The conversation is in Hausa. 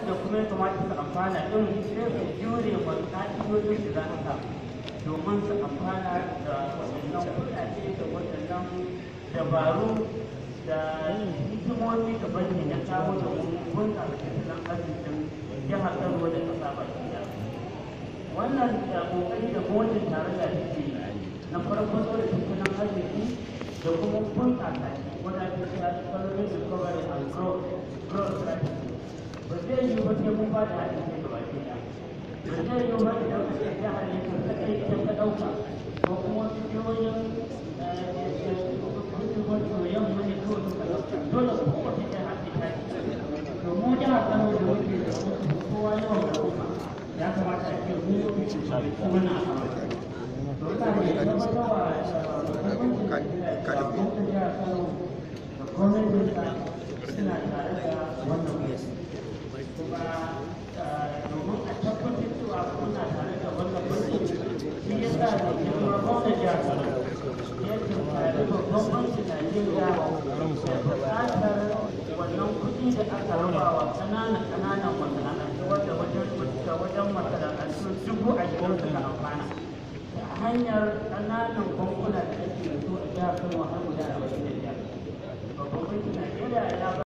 waɗanda kuma ya kamata su amfana ɗin sai su jure wa ƙa'idodin da za a sa domin su amfana da waɗannan kuɗaɗe da waɗannan dabaru da hikimomi da banki ya kawo domin bunƙasa tattalin arzikin jihar Kano da ƙasa baki ɗaya. Wannan da ƙoƙari da gwamnatin tarayya take yi na farko da tattalin arziki da kuma bunƙasa shi wanda ake cewa economic recovery and growth growth strategy ba zai yi ba sai mun ba da haɗin kai gaba ɗaya ba zai yi ba idan ka ce jihar ne ka kaɗai ita ka ɗauka ko kuma wasu jihohin wato yamma ne kawai suka ɗauka dole kowace jiha ce ta ce to mu jihar Kano da muke da kowa yawan al'umma ya kamata a ce mu kuma na to ina ne tabbatarwa suna tare da wannan kuma domin a tabbatar cewa kuna tare da wannan mulki shi ya sa da girma gwamna jihar ya tunkari babban bankin Najeriya da buƙatar wannan kuɗi da aka raba wa ƙananan ƙananan masana'antu wanda wajen wajen masana'antu dubu ashirin suka amfana ta hanyar ƙananan bankuna da ake da su a jihar Kano har guda arba'in da biyar. Babban bankin Najeriya ya